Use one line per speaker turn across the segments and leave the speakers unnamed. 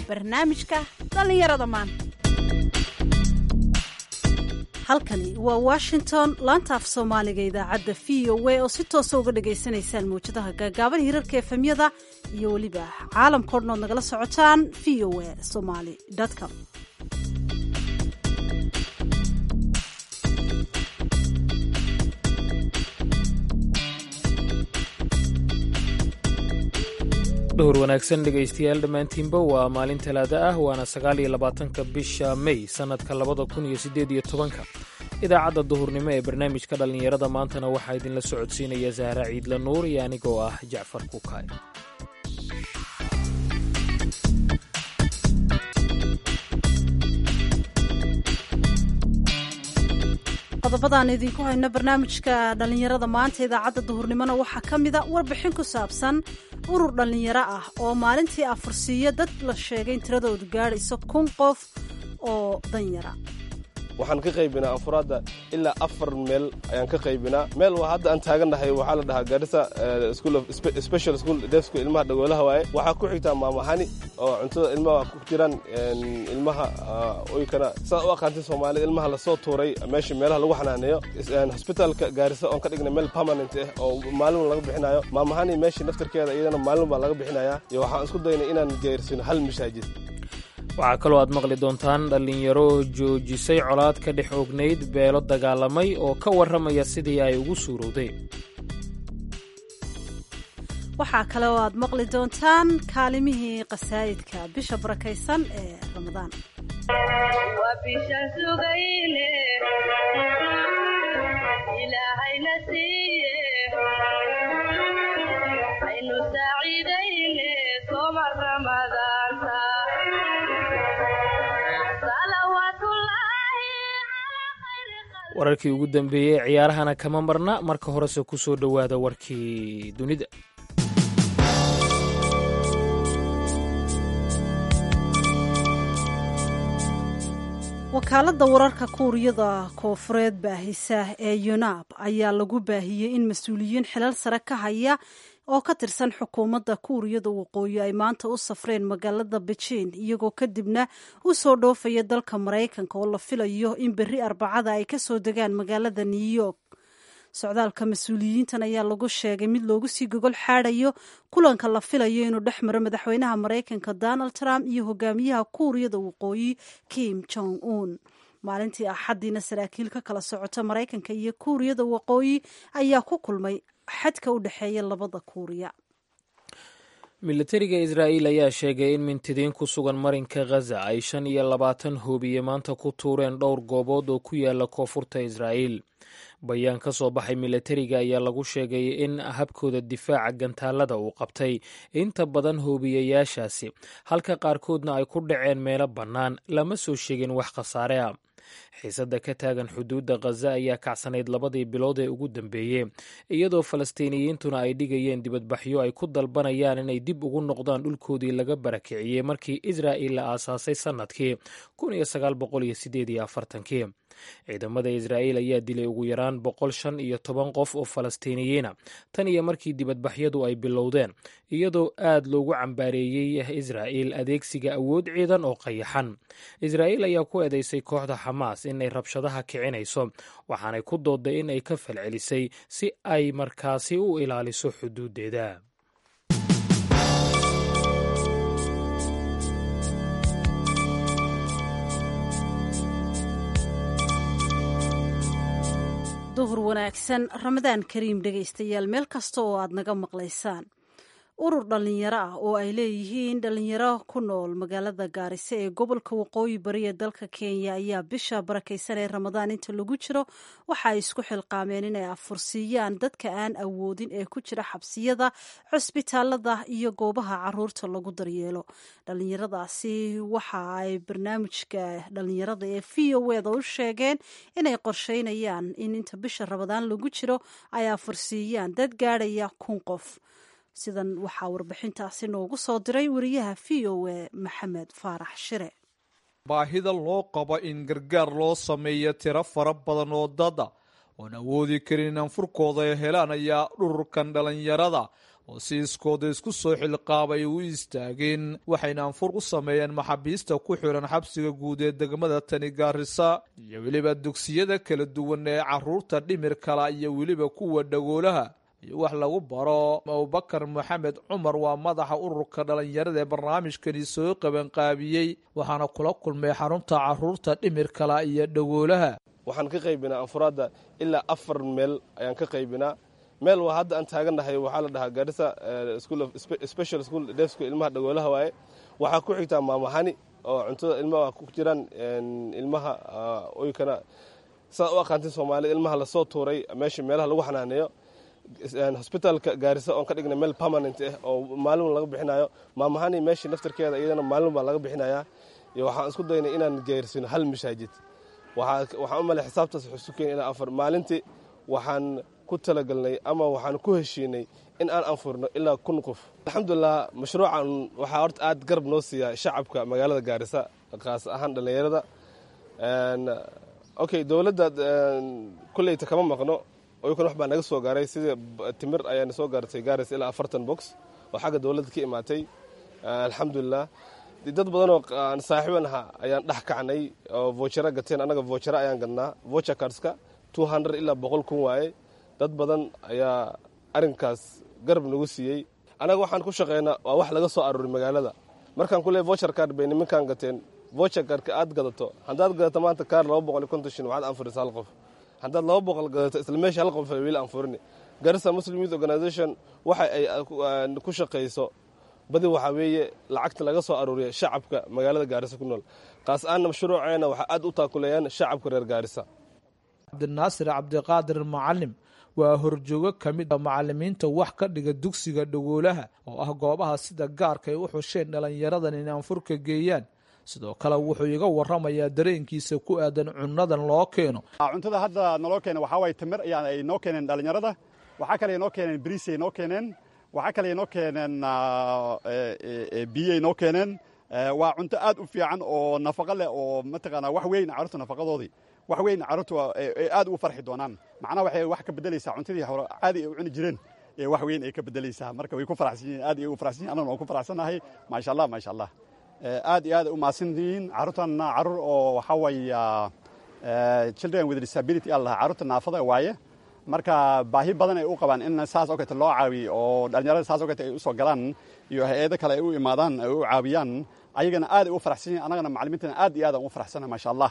barnaamijka dhallinyarada maanta halkani waa washington laanta af soomaaliga idaacadda v o a oo si toosa uga dhagaysanaysaan mawjadaha gaagaaban hirarka efemyada iyo weliba caalamkao dhan ood nagala socotaan v o a somaly com
dhowr wanaagsan dhegaystayaal dhammaantiinba waa maalin talaada ah waana sagaal iyo labaatanka bisha mey sannadka labada kun iyo siddeed iyo tobanka idaacadda duhurnimo ee barnaamijka dhallinyarada maantana waxaa idinla socodsiinaya sahra ciidla nuur iyo anigoo ah jacfar kukaay
qodobadaan idinku hayno barnaamijka dhallinyarada maanta idaacadda duhurnimona waxaa ka mida warbixin ku saabsan urur dhallinyaro ah oo maalintii afursiiyo dad la sheegay in tiradoodu gaadhayso kun qof oo danyara
waxaan ka qaybinaa anfuraadda ilaa afar meel ayaan ka qaybinaa meel waa hadda aan taagannahay waxaa la dhahaa garissa special school defsku ilmaha dhagoolaha waaye waxaa ku xigtaa maamahani oo cuntada ilmaha ku jiraan ilmaha oykana saad u aqaantay soomaalida ilmaha lasoo tuuray meesha meelaha lagu xanaaneeyo hosbitaalka gaarisa oon ka dhigna meel permanent ah oo maalin laga bixinayo maamahani meesha naftarkeeda iyadana maalin baa laga bixinaya iyo waxaan isku daynay inaan gaarsino hal mashaajid
waxaa kaloo aad maqli doontaan dhallinyaro joojisay colaad ka dhex ognayd beelo dagaalamay oo ka warramaya sidii ay ugu suurowdeen
waxaa kale oo aad maqli doontaan kaalimihii qasaa'idka bisha barakaysan ee ramadaan
wararkii ugu dambeeyey ciyaarahana kama marna marka horese ku soo dhowaada warkii dunida
wakaaladda wararka kuuriyada koofureed baahisa ee yunab ayaa lagu baahiyey in mas-uuliyiin xilal sare ka haya oo ka tirsan xukuumadda kuuriyada waqooyi ay maanta u safreen magaalada bejiin iyagoo kadibna u soo dhoofaya dalka maraykanka oo la filayo in berri arbacada ay ka soo degaan magaalada new york socdaalka mas-uuliyiintan ayaa lagu sheegay mid loogu sii gogol xaadayo kulanka la filayo inuu dhex maro madaxweynaha maraykanka donald trump iyo hogaamiyaha kuuriyada waqooyi kim jong un maalintii axaddiina saraakiil ka kala socota maraykanka iyo kuuriyada waqooyi ayaa ku kulmay xadka u dhexeeya labada kuuriya
militariga israa'iil ayaa sheegay in mintidiin ku sugan marinka khaza ay shan iyo labaatan hoobiye maanta ku tuureen dhowr goobood oo ku yaala koonfurta israa'iil bayaan ka soo baxay militariga ayaa lagu sheegay in habkooda difaaca gantaalada uu qabtay inta badan hoobiyayaashaasi halka qaarkoodna ay ku dhaceen meelo bannaan lama soo sheegin wax khasaare ah xiisadda ka taagan xuduudda khaza ayaa kacsanayd labadii bilood ee ugu dambeeyey iyadoo falastiiniyiintuna ay dhigayeen dibadbaxyo ay ku dalbanayaan inay dib ugu noqdaan dhulkoodii laga barakiciyey markii israa'il la aasaasay sannadkii kii ciidamada israa'iil ayaa dilay ugu yaraan boqol shan iyo toban qof oo falastiiniyiina tan iyo markii dibadbaxyadu ay bilowdeen iyadoo aad loogu cambaareeyey israa'iil adeegsiga awood ciidan oo qayaxan israa'iil ayaa ku eedeysay kooxda xamaas inay rabshadaha kicinayso waxaanay ku dooday in ay ka falcelisay si ay markaasi u ilaaliso xuduuddeeda
duhur wanaagsan ramadaan kariim dhegaystayaal meel kasta oo aad naga maqlaysaan urur dhallinyaro ah oo ay leeyihiin dhallinyaro ku nool magaalada gaariso ee gobolka waqooyi bari ee dalka kenya ayaa bisha barakaysan ee ramadaan inta lagu jiro waxa ay isku xilqaameen inay afursiiyaan dadka aan awoodin ee ku jira xabsiyada cusbitaalada iyo goobaha caruurta lagu daryeelo dhallinyaradaasi waxa ay barnaamijka dhallinyarada ee v o eda u sheegeen inay qorsheynayaan in inta bisha ramadaan lagu jiro ay afursiiyaan dad gaadhaya kun qof sidan waxaa warbixintaasi noogu soo diray wariyaha v o e maxamed faarax shire
baahida loo qabo in gargaar loo sameeyo tiro fara badan oo dada oon awoodi karin in anfurkooda ay helaan ayaa dhururkan dhallinyarada oo si iskooda isku soo xilqaabay u istaageen waxayna anfur u sameeyeen maxaabiista ku xiran xabsiga guud ee degmada tani gaarisa iyo weliba dugsiyada kala duwan ee caruurta dhimir kala iyo weliba kuwa dhagoolaha iyo wax lagu baro abubakar maxamed cumar waa madaxa ururka dhalinyarada ee barnaamijkani soo qabanqaabiyey waxaana kula kulmay xarunta caruurta dhimir kala iyo dhagoolaha
waxaan ka qaybinaa anfuraadda ilaa afar meel ayaan ka qaybinaa meel waa hadda aan taagannahay waxaa la dhahaa gaarisa special school defsku ilmaha dhagoolaha waaye waxaa ku xigtaa maamahani oo cuntada ilmaha ku jiraan ilmaha oykana sidaad u aqaantin soomaalida ilmaha lasoo tuuray meesha meelaha lagu xanaaneeyo hosbitaalka gaarisa oon ka dhignay meel permanent ah oo maalin laga bixinayo maamahani meeshii naftarkeeda iyadana maalin baa laga bixinayaa iyo waxaan isku daynay inaan gaarsino hal mashaajid waxaan u malay xisaabtaas xusu keen ilaa afar maalintii waxaan ku talagalnay ama waxaan ku heshiinay in aan anfurno ilaa kun qof alxamdulilah mashruucan waxaa horta aad garab noo siiyaa shacabka magaalada gaarisa kaas ahaan dhallinyarada okay dowladda kulleyta kama maqno oykan wax baa naga soo gaaray sidii timir ayaana soo gaartay gaaris ilaa afartan box oo xagga dowladda ka imaatay alxamdulilah dad badanoo aan saaxiiban ahaa ayaan dhex kacnay oo vochera gateen annaga vochera ayaan gadnaa vocher cardska two hundred ilaa boqol kun waaye dad badan ayaa arrinkaas garab nagu siiyey annaga waxaan ku shaqaynaa waa wax laga soo aruuray magaalada markaan ku leey vocher card bay nimankaan gateen vocher cardka aad gadato haddaad gadato maanta kaar laba boqol iyo konton shin waxaad anfurisa hal qof haddaad laba boqol gadato isla meesha hal qof weli anfurini garissa muslim youth organization waxa ay ku shaqayso badi waxaa weeye lacagta laga soo aruuriya shacabka magaalada gaarisa ku nool kaas aana mashruuceena waxaa aad u taakuleeyaan shacabka reer gaarisa
cabdinaasir cabdiqaadir macalim waa horjoogo ka mid a macalimiinta wax ka dhiga dugsiga dhagoolaha oo ah goobaha sida gaarka ay u xusheen dhallinyaradan in anfurka geeyaan sidoo kale wuxuu iga waramayaa dareenkiisa ku aadan cunadan loo keeno
cuntada hadda naloo keena waxaa waye timir ayaa ay noo keeneen dhallinyarada waxaa kale ay noo keeneen bariisay noo keeneen waxaa kale ay noo keeneen biyay noo keeneen waa cunto aad u fiican oo nafaqo leh oo mataqaanaa wax weyn carruurta nafaqadoodii wax weyn carruurtu ay aad ugu farxi doonaan macnaha waxay wax ka beddelaysaa cuntadii hore caadi ay u cuni jireen ee wax weyn ay ka beddelaysaa marka way ku faraxsan yihiin aad ay ugu faraxsan yihin annaguna waan ku faraxsannahay maasha allah maasha allah aad iyo aad ay u mahadsan yihiin carruurtanna carruur oo waxaa weeya children with disability aa lahaa carruurta naafada waaye marka baahi badan ay u qabaan in saas oo kaleete loo caawiyo oo dhallinyarada saas oo kaleete ay u soo galaan iyo hay-ado kale ay u imaadaan ay u caawiyaan ayagana aad ay u faraxsan yihin annagana macalimiintana aad iyo aad aan u faraxsannahay maasha allah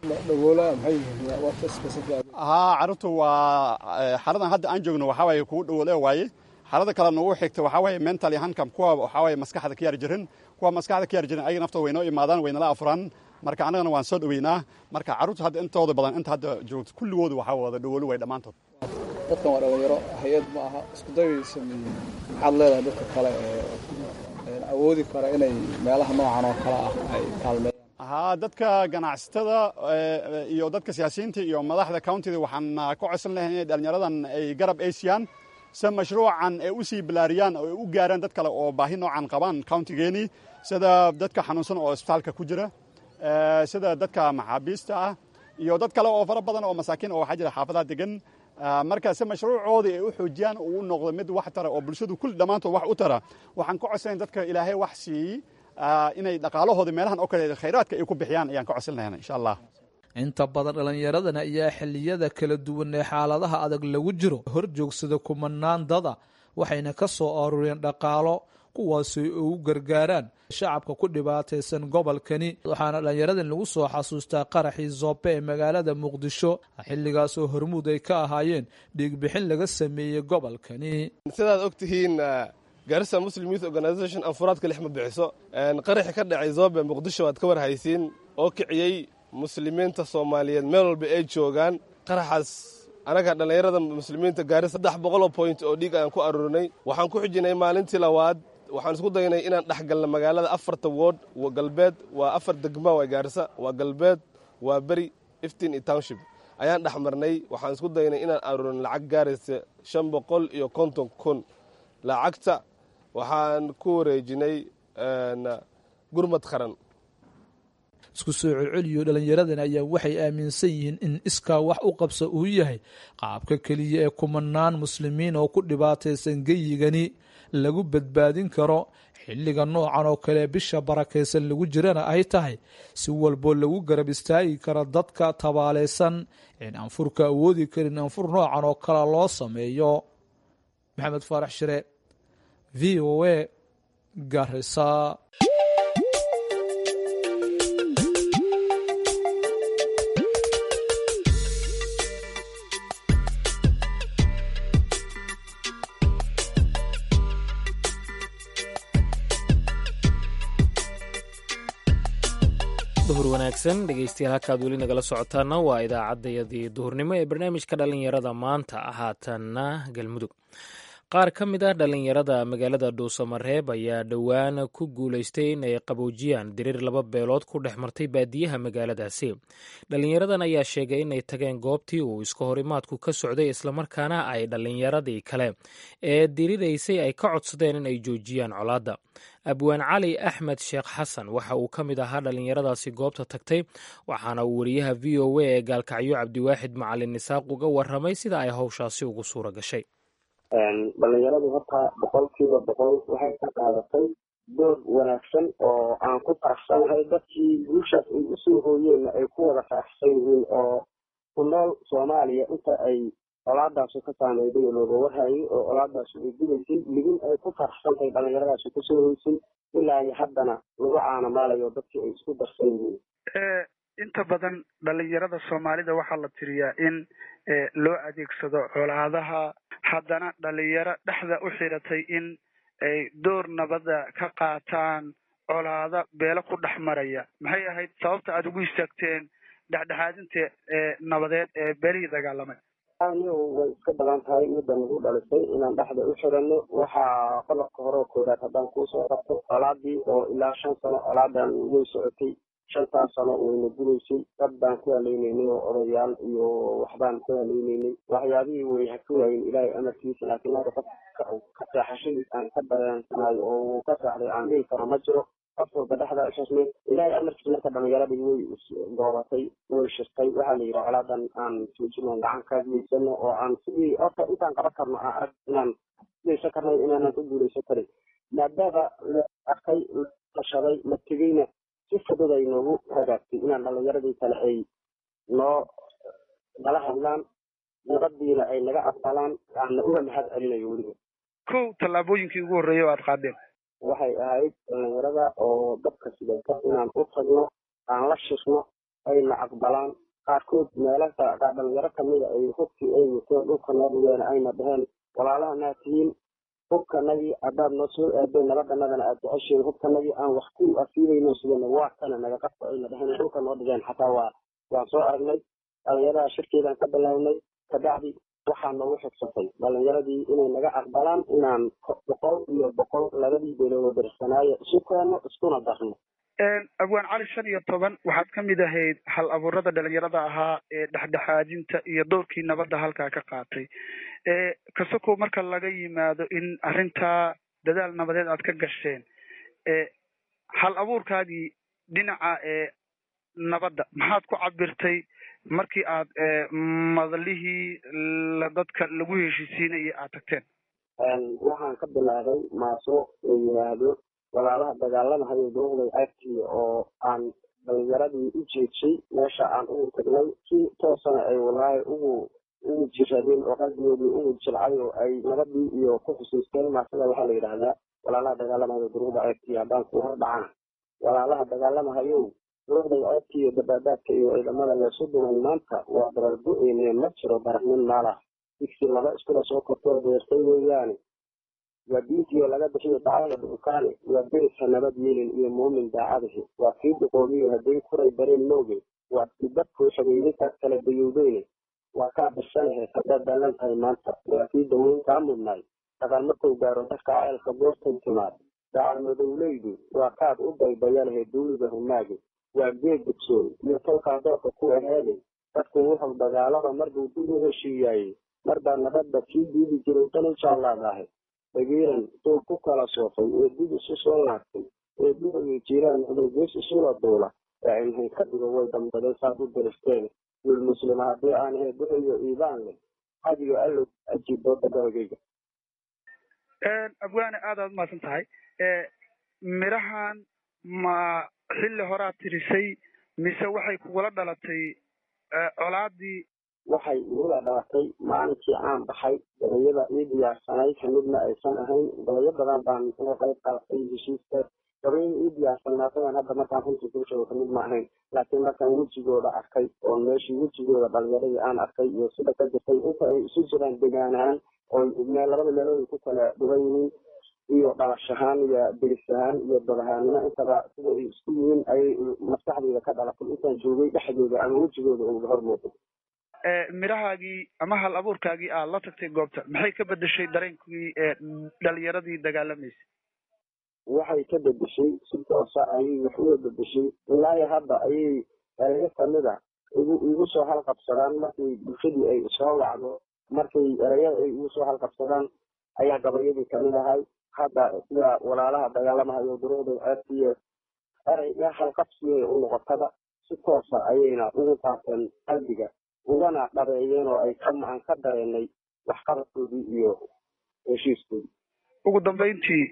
haa carruurtu waa xaradan hadda aan joogno waxaa waaye kugu dhawoole waaye xarada kale nagu xigta waxaa waaye mental hankam kuwa waxaa waaye maskaxda ka yaar jirin kuwa maskaxda ka yaar jirin ayaga naftooda way noo imaadaan way nala afuraan marka annagana waan soo dhoweynaa marka carruurta hadda intooda badan inta hadda joogto kulligoodu waxaa wada dhawoolo way dhammaantood
dadkan waa dhalinyaro hay-ad ma aha isku dayay sameeyeen maxaad leedahay dadka kale ee awoodi kara inay meelaha noocan oo kale ah ay kaalmeeyaan
haa dadka ganacsatada iyo dadka siyaasiyiinta iyo madaxda countiga waxaan ka codsan lahay inay dhallinyaradan ay garab eysiyaan si mashruucan ay u sii bilaariyaan oo ay u gaaraan dad kale oo baahi noocan qabaan countigeeni sida dadka xanuunsan oo isbitaalka ku jira sida dadka maxaabiista ah iyo dad kale oo fara badan oo masaakiin oo waxaa jira xaafadaha degan marka si mashruucoodii ay u xoojiyaan uu noqdo mid wax tara oo bulshadu kulli dhammaantood wax u tara waxaan ka codsanayn dadka ilaahay wax siiyey inay dhaqaalahooda meelahan oo kale khayraadka ay ku bixiyaan ayaan ka codsan lahayn insha allah
inta badan dhallinyaradana ayaa xilliyada kala duwan ee xaaladaha adag lagu jiro hor joogsada kumanaan dada waxayna ka soo aruureen dhaqaalo kuwaasi ugu gargaaraan shacabka ku dhibaataysan gobolkani waxaana dhallinyaradan lagu soo xasuustaa qaraxii zoobe ee magaalada muqdisho xilligaasoo hormuud ay ka ahaayeen dhiigbixin laga sameeyey gobolkani
sidaad og tihiin garissa muslim youth organization anfuraadka lix ma bixiso qaraxi ka dhacay zoobe muqdisho waad ka warhaysiin oo kiciyey muslimiinta soomaaliyeed meel walba ay joogaan qaraxaas anaga dhallinyarada muslimiinta gaari saddex boqoloo point oo dhiig ayaan ku aruurinay waxaan ku xijinay maalintii labaad waxaan isku daynay inaan dhex galna magaalada afarta wood galbeed waa afar degma waa gaarisa waa galbeed waa beri iftiin iyo township ayaan dhex marnay waxaan isku daynay inaan aruurin lacag gaaraysa shan boqol iyo konton kun lacagta waxaan ku wareejinay gurmad qaran
isku soo celceliyo dhallinyaradan ayaa waxay aaminsan yihiin in iskaa wax u qabsa uu yahay qaabka keliya ee kumanaan muslimiin oo ku dhibaataysan geyigani lagu badbaadin karo xilliga noocan oo kale bisha barakaysan lagu jirana ay tahay si walboo lagu garab istaagi karo dadka tabaaleysan in anfurka awoodi karin anfur noocan oo kale loo sameeyo maxamed faarax shire v o a garisa
duhur wanaagsan dhegeystayaal halkaad weli nagala socotaana waa idaacaddayadii duhurnimo ee barnaamijka dhallinyarada maanta haatanna galmudug qaar ka mid ah dhallinyarada magaalada dhuusamareeb ayaa dhowaan ku guulaystay inay qaboojiyaan diriir laba beelood ku dhex martay baadiyaha magaaladaasi dhallinyaradan ayaa sheegay inay tageen goobtii uu iska horimaadku ka socday islamarkaana ay dhallinyaradii kale ee diriraysay ay ka codsadeen inay joojiyaan colaadda abwaan cali axmed sheekh xasan waxa uu ka mid ahaa dhallinyaradaasi goobta tagtay waxaana uu wariyaha v o a ee gaalkacyo cabdiwaaxid macalin isaaq uga waramay sida ay howshaasi ugu suura gashay
dhalinyaradu horta boqolkiiba boqol waxay ka qaadatay door wanaagsan oo aan ku faraxsanahay dadkii guushaas ay usoo hooyeenna ay ku wada faraxsan yihiin oo ku nool soomaaliya inta ay colaadaasu ka saameyday oo looga warhayay oo colaadaasu ay gudaysay ligin ay ku faraxsantahay dhallinyaradaasi kusoo hoysay ilaa iyo haddana lagu caanamaalayo dadkii ay isku darsan yihiin
inta badan dhalinyarada soomaalida waxaa la tiriyaa in loo adeegsado colaadaha haddana dhalinyaro dhexda u xidhatay in ay door nabada ka qaataan colaada beelo ku dhex maraya maxay ahayd sababta aada ugu istaagteen dhexdhexaadinta nabadeed ee beelihii dagaalamay
anigu way iska badan tahay midda nagu dhalisay inaan dhexda u xidhanno waxaa qodobka hore oo koodaad haddaan kuusoo qabto colaadii oo ilaa shan sano colaadan way socotay shantaas sano wayna gudaysay dad baan ku haleynaynay oo odayaal iyo waxbaan ku haleynaynay waxyaabihii way haka waayin ilaahay amarkiisa laakiin hadda qof ka seexashadii aan ka dareensanayo oo uu ka seexday aan dhihi karo ma jiro qof walba dhexda ishasmay ilaahay amarkiisa marka dhalinyaradii way goobatay way shirtay waxaa la yidhi colaadan aan joojino gacan kaadiyeysano oo aan sidii horta intaan qaban karno aan arag inaan geysan karnay inaanan ku guulaysan karin maadaama la arkay la tashaday la tegeyna si fudud ay noogu hagaagtay inaan dhalinyaradii kale ay noo nala hadlaan nabadiina ay naga aqbalaan aanna uga mahad celinayo weliba
kow tallaabooyinkii ugu horreeyay oo aada qaadeen
waxay ahayd dhalinyarada oo dabka sidata inaan u tagno aan la shirno ayna aqbalaan qaarkood meelaha dhalinyaro kamida ay hubkii ay wateen dhulka noo dhigeen ayna dhaheen walaalaha naa tihiin hubkanagii haddaad noo soo aadeen nabadanadana aad jeceshiin hubkanagii aan wax ku asiibayno sidana waa kana naga qabto ayna dhaheen dhulka noo dhigeen xataa waa waan soo aragnay dhalinyarada shirkeedaan ka bilownay kabacdi waxaa noogu xigsatay dhalinyaradii inay naga aqbalaan inaan boqol iyo boqol labadii beelood darsanaayo isu keeno iskuna darno
abwaan cali shan iyo toban waxaad ka mid ahayd hal abuurada dhalinyarada ahaa ee dhexdhexaadinta iyo doorkii nabadda halkaa ka qaatay kasokow marka laga yimaado in arrintaa dadaal nabadeed aad ka gasheen hal abuurkaagii dhinaca ee nabadda maxaad ku cabirtay markii aad madalihii dadka lagu heshiisiinayay aad tagteen
waxaan ka bilaabay maaso la yidhaahdo walaalaha dagaalamahayo dowlay agtiya oo aan dhalinyaradii u jeedshay meesha aan ugu tagnay si toosana ay walaahi ugu ugu jiradeen oo qalbigoodii ugu jilcay oo ay nabadii iyo ku xusuusteen maasada waxaa la yidhaahdaa walaalaha dagaalamahayo duruuda agtiya haddaan ku hor dhacana walaalaha dagaalamahayow duruuday agtiya dabaadaadka iyo ciidamada leesu duwan maanta waa dabargo-eyne ma jiro baraxnin maalah digsi laba iskula soo kortoo beertay weeyaane waa diintiio laga bixiyo dacada dhulkaane waa beriska nabad yeelin iyo muumin daacadahi waa kii duqoobiyo hadday kuray bareen mooge waa kii dadkuu xidhiidinkaas kala dayowdeyne waa kaa birsanahe haddaad daalan tahay maanta waa kii daweyn kaa mudnaay dhaqan markuu gaaro dadka ceelka goortay timaad dacal madowleydu waa kaad u daybayalahe duuliga humaage waa geed dugsoon iyo tolkaa doorka ku aheede dadku wuxuu dagaalada marbuu dib u heshiiyaayey marbaa nabadda kii diidi jiray danu jaallaadahay dhagiiran duu ku kala soofay ee dib isu soo laagtay ee duhayo jiiraan noqday gees isula duula ee ilhay ka dhigo way dambaday saad u diristeen wiil muslima haddii aan ahe duhayo iibaan leh hadiyo allow ajiib dooda dalgayga
abwaane aad aad umahadsan tahay midhahan ma xilli horaad tirisay mise waxay kugula dhalatay colaadii
waxay igula dhalatay maalinkii aan baxay gabayada ii diyaarsanayd kamidna aysan ahayn gabayo badan baan uga qayb qaadatay heshiiska gabayada ii diyaarsanaatadan hadda markaan runtii kuu sheego kamid ma ahayn laakiin markaan wejigooda arkay oo meeshii wejigooda dhalinyaradii aan arkay iyo sida ka jirtay inta ay isu jiraan degaanahaan oo labada meelood ay ku kala dhugan yihiin iyo dhalashahaan iyo deris ahaan iyo dadahaanimo intaba sida ay isku yihiin ayay maskaxdayda ka dhalatay intaan joogay dhexdooda ama wejigooda uga hor muuqday
midhahaagii ama hal abuurkaagii aad la tagtay goobta maxay ka bedeshay dareenkii dhalinyaradii dagaalamaysay
waxay ka bedeshay si toosa ayay wax uga bedeshay ilaahi hadda ayay erayo kamida igu igu soo halqabsadaan markay bulshadii ay soo wacdo markay erayada ay igu soo halqabsadaan ayaa gabayadii kamid ahay hadda sida walaalaha dagaalamahayo duruuday ceebtiiyo erayga halqabsiya u noqotada si toosa ayayna ugu qaateen qalbiga ugana dhabeeyeen oo ay aan ka dareenay waxqabadkoodii iyo heshiiskoodii
ugu dambayntii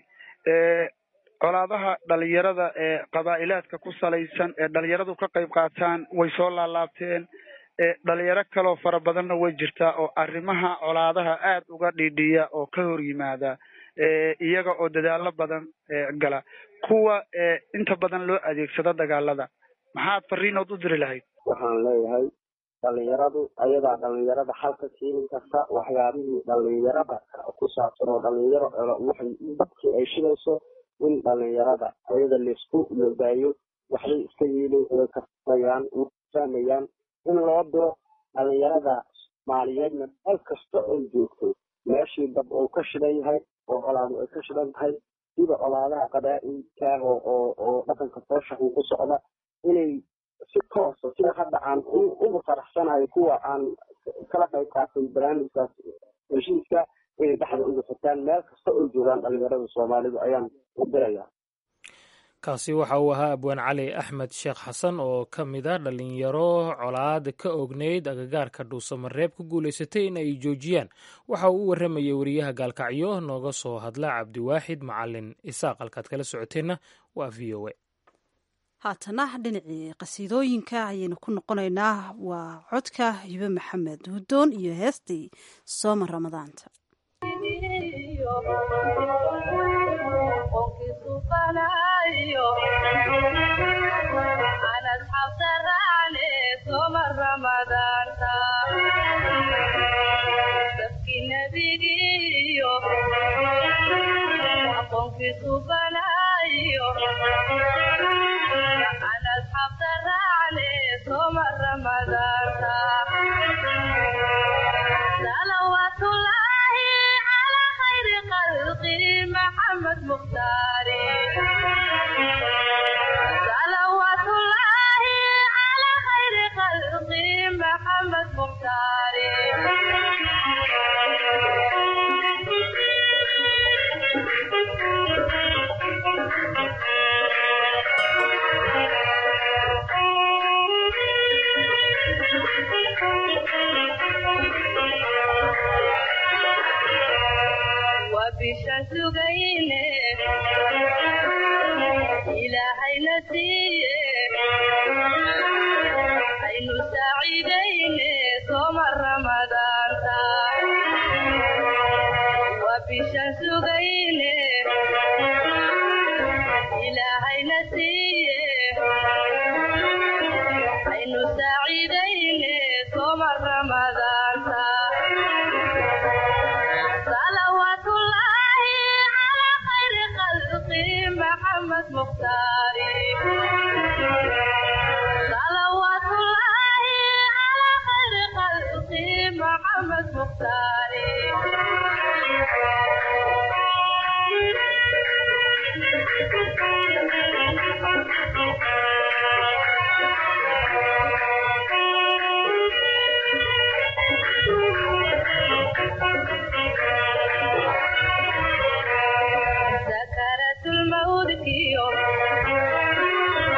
colaadaha dhalinyarada ee qabaa'ilaadka ku salaysan ee dhalinyaradu ka qayb qaataan way soo laalaabteen dhalinyaro kaloo fara badanna way jirtaa oo arrimaha colaadaha aad uga dhiidhiya oo ka hor yimaada iyaga oo dadaalo badan gala kuwa inta badan loo adeegsado dagaalada maxaad fariinood u diri lahayd
waxaan leeyahay dhalinyaradu ayadaa dhalinyarada xalka keeni karta waxyaabihii dhalinyarada ku saabsan oo dhalinyaro waxay dadkii ay shidayso in dhalinyarada ayada laisku logaayo waxbay iska yeelin way kasayaan fahmayaan in loo diro dhalinyarada soomaaliyeedna meel kasta oo joogto meeshii dab uu ka shidan yahay oo colaadu ay ka shidan tahay sida colaadaha qabaa'ilkaaga oo oo dhaqanka fooshaxu ku socda inay si toosa sida hadda aan ugu faraxsanahay kuwa aan kala qayb qaatay barnaamijkaas heshiiska inay dhexda uga fataan meel kasta oo joogaan dhalinyarada soomaalidu ayaan u dirayaa
kaasi waxa uu ahaa abwaan cali axmed sheekh xasan oo ka mid a dhalinyaro colaad ka ogneyd agagaarka dhuusamareeb ku guulaysatay in ay joojiyaan waxa uu u warramayay wariyaha gaalkacyo nooga soo hadla cabdiwaaxid macalin isaaq halkaad kala socoteenna waa v o a
haatana dhinacii qasiidooyinka ayaynu ku noqonaynaa waa codka hibe maxamed hudoon iyo heestii sooma ramadaanta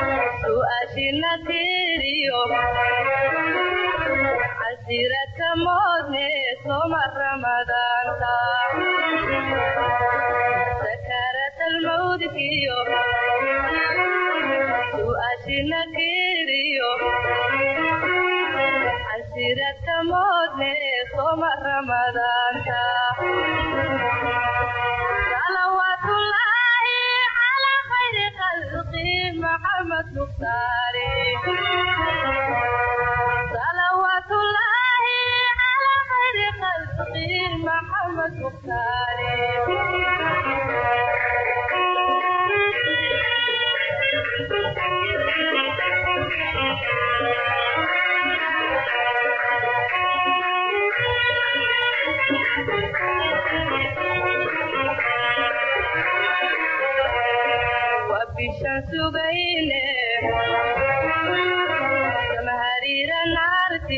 Asiraka mo moodne soma ramadaanta sakarat almawdkiyo su'aashina kiriyo xasiradka moodne soma ramadaanta salawaatullaahi calaa khayri khalqi maxamed mukhtaari salawaatullaahi calaa khayri khalqi maxamed mukhtaari bishan sugayne samahariira naarti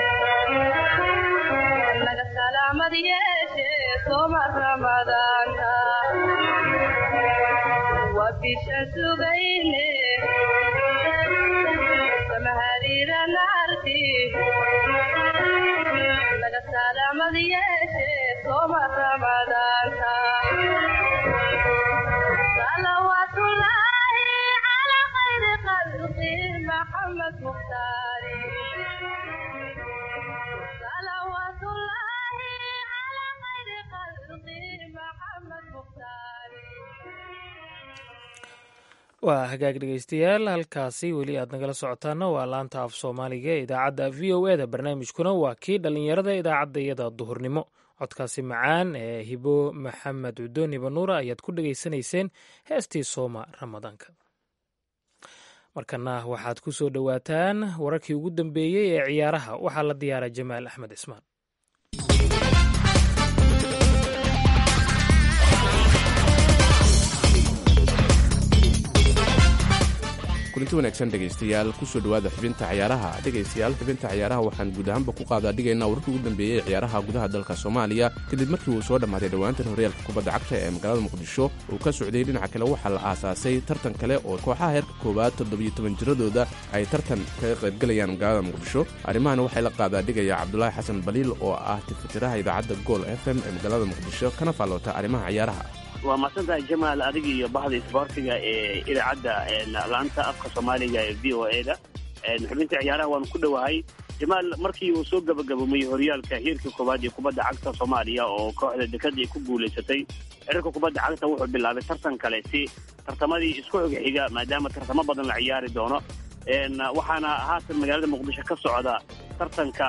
naga salaamad yeeshe soma ramadaanta waa bishan sugayne samahariira naarti naga salaamad yeeshe soma ramadaanta salawaatullaahi calaa khayri khalqi maxamed mukhtaari salawaatullaahi calaa khayri khalqi maxamed mukhtaari
waa hagaag dhegeystayaal halkaasi weli aad nagala socotaana waa laanta af soomaaliga ee idaacadda v o e da barnaamijkuna waa kii dhallinyarada idaacadda iyada duhurnimo codkaasi macaan ee hibo maxamed cudoon hibanuura ayaad ku dhegaysanayseen heestii sooma ramadaanka markana waxaad ku soo dhowaataan wararkii ugu dambeeyey ee ciyaaraha waxaa la diyaaray jamaal axmed cismaan
kulinti wanaagsan dhegaystayaal kusoo dhowaada xubinta ciyaaraha dhegaystayaal xubinta ciyaaraha waxaan guud ahaanba ku qaadaa dhigaynaa wararkii ugu dambeeyey ee ciyaaraha gudaha dalka soomaaliya kadib markii uu soo dhammaaday dhowaantan horyaalka kubadda cagta ee magaalada muqdisho uu ka socday dhinaca kale waxaa la aasaasay tartan kale oo kooxaha heerka koowaad toddobiyo toban jiradooda ay tartan kaga qaybgalayaan magaalada muqdisho arrimahana waxay la qaadaa dhigaya cabdulaahi xasan baliil oo ah tifitiraha idaacadda gool f m ee magaalada muqdisho kana faalloota arrimaha ciyaaraha
waa mahadsantahay jamaal adiga iyo bahda isboortiga ee idaacadda laanta afka soomaaliga ee v o e da xubinta ciyaaraha waanu ku dhowahay jamaal markii uu soo gabagabomay horyaalka heerka koowaad ee kubadda cagta soomaaliya oo kooxda dekada ay ku guulaysatay xiriirka kubadda cagta wuxuu bilaabay tartan kale si tartamadii isku xog xiga maadaama tartamo badan la ciyaari doono waxaana haatan magaalada muqdisho ka socda tartanka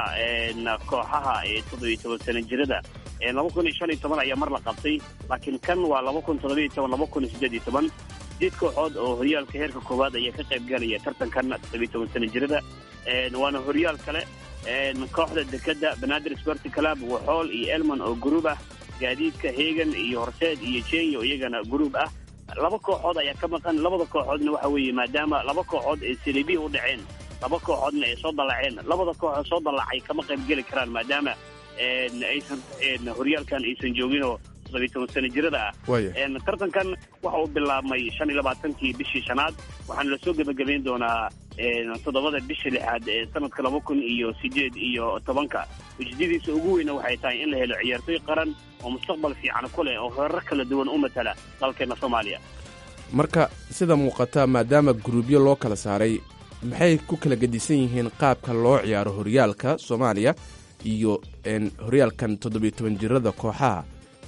kooxaha ee toddobiyo toban sana jirada laba kun iyo shan iyo toban ayaa mar la qabtay laakiin kan waa laba kun toddobiyo toban laba kun iyo siddeed iyo toban sideed kooxood oo horyaalka heerka koowaad ayaa ka qayb galaya tartankan toddobiyo toban sana jirada waana horyaal kale kooxda dekada banaadir sporti club waxool iyo elman oo gruub ah gaadiidka hegan iyo horseed iyo jenya oo iyagana gruub ah laba kooxood ayaa ka maqan labada kooxoodna waxa weeye maadaama laba kooxood ay silibi u dhaceen laba kooxoodna ay soo dallaceen labada kooxood soo dallacay kama qayb geli karaan maadaama aysan horyaalkan aysan jooginoo toddobiyo toban sana jirada ah tartankan waxa uu bilaabmay shan iyo labaatankii bishii shanaad waxaana lasoo gebagabayn doonaa toddobada bisha lixaad ee sanadka laba kun iyo sideed iyo tobanka ujeedadiisa ugu weyna waxay tahay in la helo ciyaartoy qaran oo mustaqbal fiican ku leh oo heerar kala duwan u matala dalkeena soomaaliya
marka sida muuqata maadaama guruubyo loo kala saaray maxay ku kala gedisan yihiin qaabka loo ciyaaro horyaalka soomaaliya iyo horyaalkan toddobiyo toban jirada kooxaha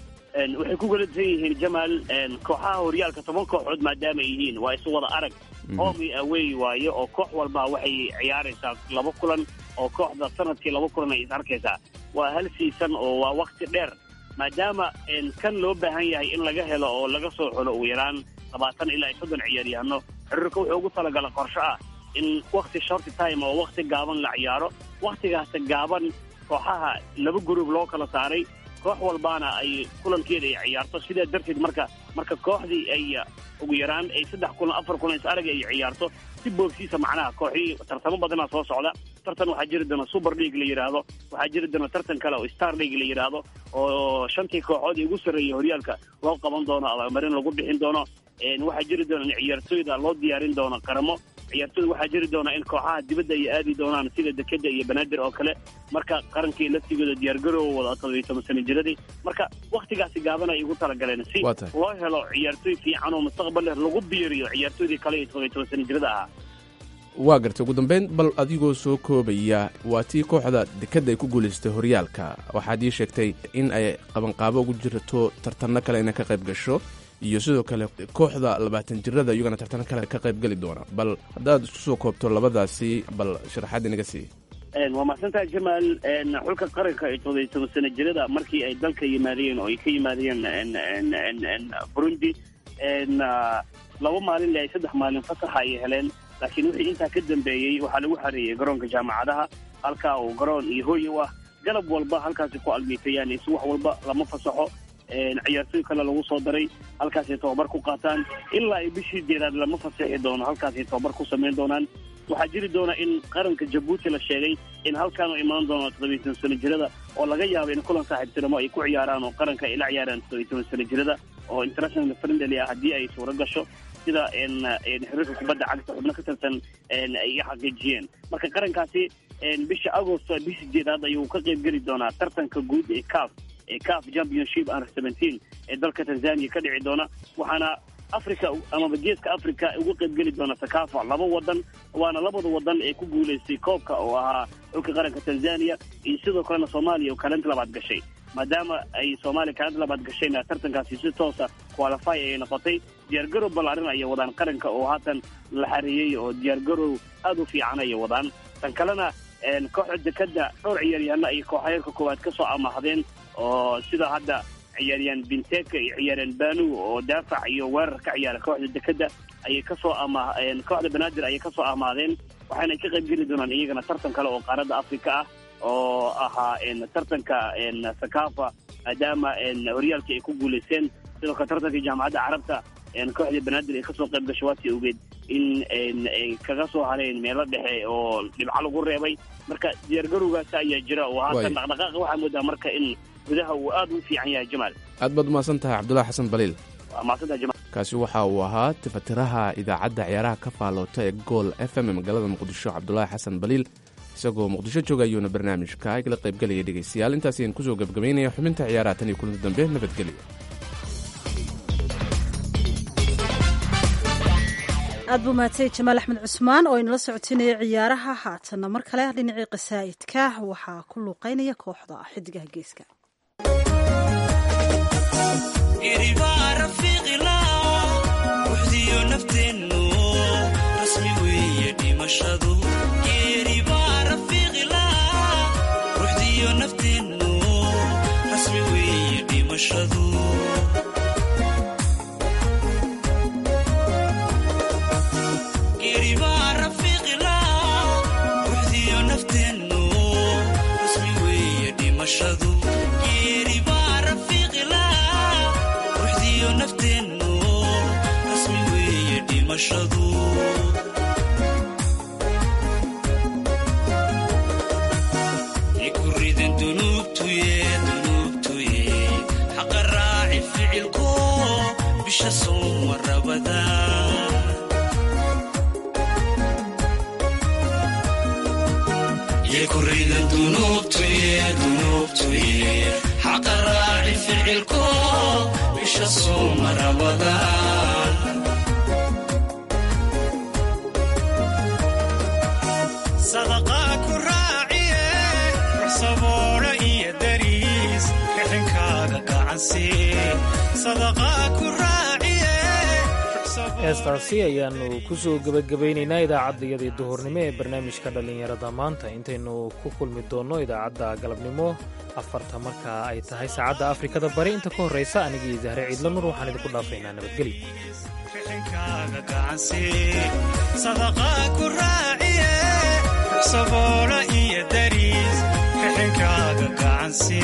waxay ku galasan yihiin jamaal kooxaha horyaalka toban kooxood maadaama ay yihiin waa isu wada arag home away waaye oo koox walba waxay ciyaaraysaa laba kulan oo kooxda sanadkii laba kulan ay is arkaysaa waa hal siisan oo waa wakti dheer maadaama kan loo baahan yahay in laga helo oo laga soo xulo ugu yaraan labaatan ilaa iyo soddon ciyaaryahano xiriirka wuxuu ugu talagala qorsho ah in wakti shorty time oo wakti gaaban la ciyaaro waktigaasta gaaban kooxaha laba gruub loo kala saaray koox walbaana ay kulankeeda ay ciyaarto sidaa darteed marka marka kooxdii ay ugu yaraan ay saddex kulan afar kulan is arag ay ciyaarto si boogsiisa macnaha kooxii tartamo badanaa soo socda tartan waxaa jiri doona super league la yidhaahdo waxaa jiri doona tartan kale oo star league la yidhaahdo oo shantii kooxood ugu sarreeyay horyaalka loo qaban doono abaalmarin lagu bixin doono waxaa jiri doona in ciyaartooyda loo diyaarin doono qaramo ciyaartooyda waxaa jiri doona in kooxaha dibadda ay aadi doonaan sida dekeda iyo banaadir oo kale marka qarankii laftigooda diyaargaroowa wada todobiyo toban sana jiradii marka waktigaasi gaaban ay ugu talagaleen si
Waa tahay.
loo helo ciyaartooy fiican oo mustaqbal leh lagu biiriyo ciyaartooydii kale iyo todobiyo toban sana jirada ahaa
waa gartay ugu dambeyn bal adigoo soo koobaya waa tii kooxda dekadda ay ku guulaystay horyaalka waxaad ii sheegtay in ay qabanqaabo ugu jirto tartanno kale inay ka qayb gasho iyo sidoo kale kooxda labaatan jirada iyagana tartanno kale ka qayb geli doona bal haddaad isku soo koobto labadaasi bal sharaxaad inaga sii
Een, waa mahadsantahay jamaal een, xulka qaranka ee todobiyo toban sana jirada markii ay dalka yimaadeen oo ay ka yimaadeen een, een, een, een, burundi een, ah, laba maalin le ay saddex maalin fasaxa ay heleen laakiin wixii intaa ka dambeeyey waxaa lagu xareeyey garoonka jaamacadaha halkaa uu garoon iyo hooy u ah galab walba halkaasi ku almiitayaan is wax walba lama fasaxo een, ciyaartooy kale lagu soo daray halkaasay tobabar ku qaataan ilaa ay bishii jeeraad lama fasaxi doono halkaasay tobabar ku samayn doonaan waxaa jiri doona in qaranka jabuuti la sheegay in halkaan uu imaan doono toddobiyo toban sano jirada oo laga yaabo in kulan saaxiibtinimo ay ku ciyaaraan oo qaranka ay la ciyaaraan toddobiyo toban sano jirada oo international friendly ah haddii ay suuro gasho sida een, een, xiriirka kubadda cagta xubno ka tirsan een, ay xaqiijiyeen marka qarankaasi een, bisha agosto bisha jeedaad ayuu ka qayb geli doonaa tartanka guud ee caf ee caf championship under seventeen ee dalka tanzania ka dhici doona waxaana africa amaba geeska africa uga qayb geli doona sakafa laba wadan waana labada wadan ee ku guulaystay koobka oo ahaa xulka qaranka tanzania iyo sidoo kalena soomaaliya oo kaalinta labaad gashay maadaama ay soomaaliya kaalinta labaad gashayna tartankaasi si toosa qualify ay noqotay diyaargarow ballaarin ayay wadaan qaranka oo haatan la xareeyey oo diyaargarow aad u fiican ayay wadaan tan kalena een, kooxda dekada dhowr ciyaaryahanno ay kooxayeerka koowaad ka soo amahdeen oo sida hadda ciyaaryahan binteka iyo ciyaaryahan banu oo daafac iyo weerar ka ciyaara kooxda dekada ayay kasoo ama een, kooxda banaadir ayay kasoo amaadeen waxaana ka qayb geli doonaan iyagana tartan kale oo qaaradda afrika ah oo ahaa een, tartanka een, sakafa maadaama een, horyaalkii ay ku guulaysteen sidoo kale tartankii jaamacadda carabta een, kooxda banaadir ay kasoo qayb gashay waati ogeed in een, ay kaga soo hareen meelo dhexe oo dhibco lagu reebay marka diyaargarowgaas ayaa jira oo haatan
Waay.
dhaqdhaqaaqa waxaa moodaa marka in gudaha uu aad u fiican yahay jamaal
aad baad umahadsan tahay cabdulaahi xasan baliil
waa mahadsantahay jamaal
kaasi waxa uu ahaa tifatiraha idaacadda ciyaaraha ka faaloota ee gool f m ee magaalada muqdisho cabdulaahi xasan baliil isagoo muqdisho jooga ayuuna barnaamijka igala qaybgelaya dhegaystayaal intaas ayaan kusoo gebgabaynaya xubinta ciyaaraha tan iyo kulanti dambe nabadgelyo
aad buu mahadsanyahy jamaal axmed cusmaan oo inala socotinaya ciyaaraha haatanna mar kale dhinacii qasaa'idka waxaa ku luuqeynaya kooxda xidigaha geeska
sadaqaa ku raaciye wax saboolo iyo dariis rixinkaada gacansi sadaqaa ku raaciye
heestaasi ayaannu ku soo gebagabaynaynaa idaacaddayadii duhurnimo ee barnaamijka dhallinyarada maanta intaynu ku kulmi doonno idaacadda galabnimo afarta markaa ay tahay saacadda afrikada bari inta ka horraysa anigii zahre ciidla nur waxaan idinku dhaafaynaa nabadgelyo
rixinkaada gacansi sadaqaa ku raaciye wax saboolo iyo dariis rixinkaada gacansi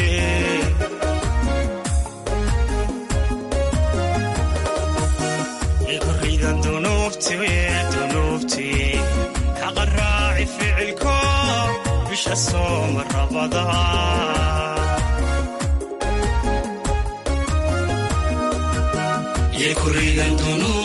iguridan dunuubti dunuubti xaqa raaci ficilko bisha sooma rabada
yekuridan dunuubti